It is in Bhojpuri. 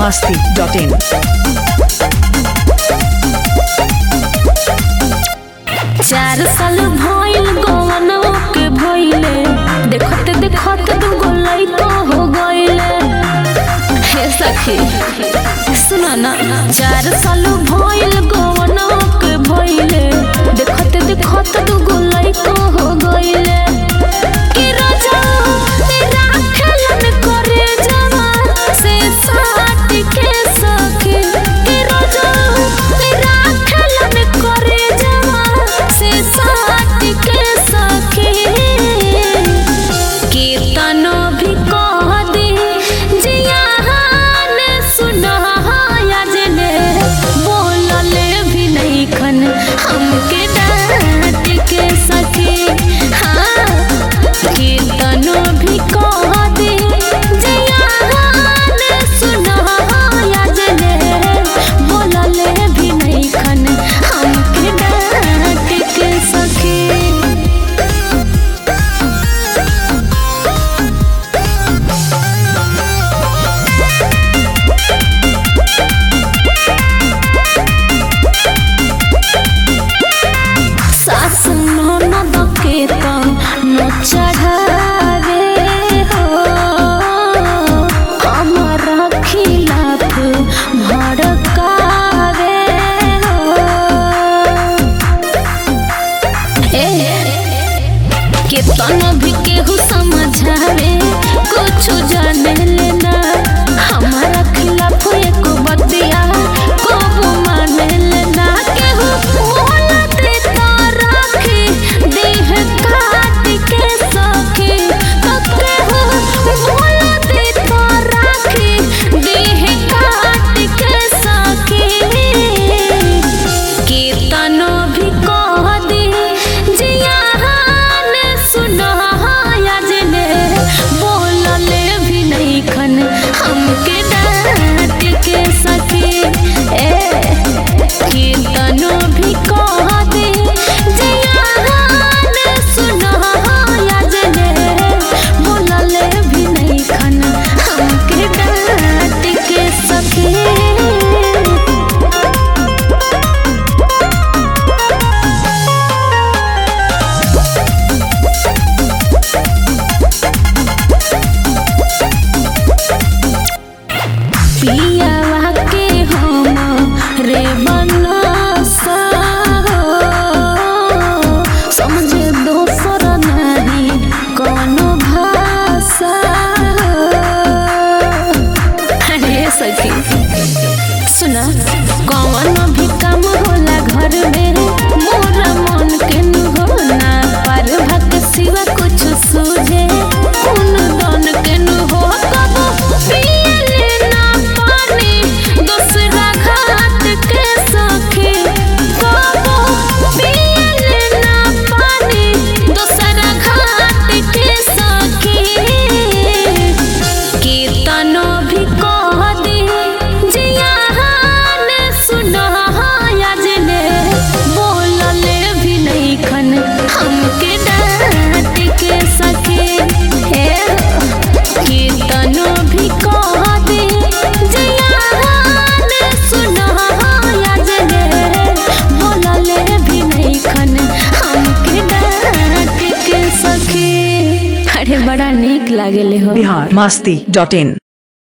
masti.in. चार साल भइल गवनवा के भइले देखत देखत दुगो लइका हो गइले हे सखी सुनो ना चार साल भइल गवनवा के भइले देखत देखत दुगो लइका हो गइले कि राजा तेरा खेलन करे जवा से साथ के सखी कि राजा तेरा खेलन करे जवा से साथ के सखी कीर्तन भी कह दे जियान सुनाया जने बोलले भी नहीं खन हमके डांट के सखी हाँ कीर्तन भी कह दे जियान सुनाया जने बोलले भी नहीं खन हमके डांट के सखी सास ननद के न चढ़ावे हो हमारा खिलाफ भड़कावे हो ए केतन भी केहू समझावे कुछ जाने लेना हमारा खिलाफ एक बतिया कबू माने लेना केहू बोलते तो राखी देह काट के सखी तो केहू बोलते तो राखी देह काट के सखी कीर्तन भी कह दे जियान सुनाया जने बोलले भी नहीं खन हमके डांट के सके ए कीर्तन भी कह दे जियान सुनाया जने बोलले भी नहीं खन हमके डांट के सके पियावा के हम रे बनसा हो समझे दोसर नहीं कोनो भाषा हो अरे सखी सुना कौन भी काम होला घर में मोरा मन के नु होला पर भक्त सिवा कुछ सूझे उन दन के नु हो कब पियले ना पानी दूसरा घाट के सखी कब पियले ना पानी दूसरा घाट के सखी कीर्तन भी कह दे जियान सुनाया जने बोलले भी नहीं खन हमके डांट के सके हे कीर्तन भी कह दे जियान सुनाया जने बोलले भी नहीं खन हमके डांट के सके अरे बड़ा नीक लागेले हो Bihar masti.in.